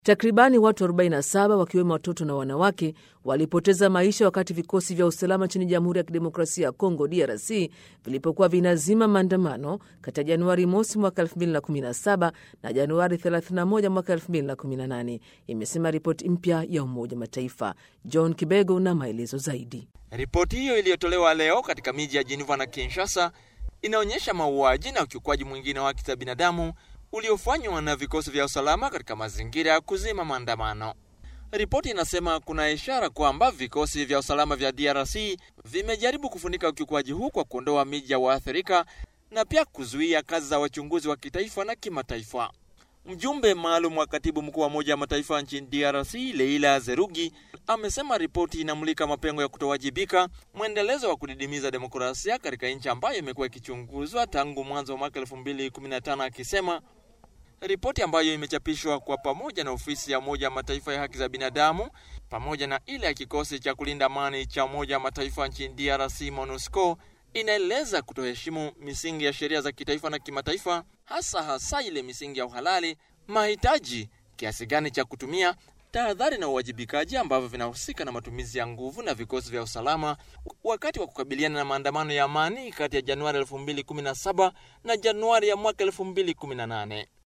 Takribani watu 47 wakiwemo watoto na wanawake walipoteza maisha wakati vikosi vya usalama nchini Jamhuri ya Kidemokrasia ya Kongo DRC vilipokuwa vinazima maandamano kati ya Januari mosi mwaka 2017 na Januari 31 mwaka 2018, imesema ripoti mpya ya Umoja Mataifa. John Kibego na maelezo zaidi. Ripoti hiyo iliyotolewa leo katika miji ya Geneva na Kinshasa inaonyesha mauaji na ukiukwaji mwingine wa haki za binadamu uliofanywa na vikosi vya usalama katika mazingira ya kuzima maandamano. Ripoti inasema kuna ishara kwamba vikosi vya usalama vya DRC vimejaribu kufunika ukiukwaji huu kwa kuondoa miji ya waathirika na pia kuzuia kazi za wachunguzi wa kitaifa na kimataifa. Mjumbe maalum wa katibu mkuu wa Umoja wa Mataifa nchini DRC Leila Zerugi amesema ripoti inamulika mapengo ya kutowajibika, mwendelezo wa kudidimiza demokrasia katika nchi ambayo imekuwa ikichunguzwa tangu mwanzo wa mwaka 2015 akisema ripoti ambayo imechapishwa kwa pamoja na ofisi ya Umoja wa Mataifa ya haki za binadamu pamoja na ile ya kikosi cha kulinda amani cha Umoja wa Mataifa nchini DRC MONUSCO inaeleza kutoheshimu misingi ya sheria za kitaifa na kimataifa, hasa hasa ile misingi ya uhalali, mahitaji, kiasi gani cha kutumia, tahadhari na uwajibikaji ambavyo vinahusika na matumizi ya nguvu na vikosi vya usalama wakati wa kukabiliana na maandamano ya amani kati ya Januari 2017 na Januari ya mwaka 2018.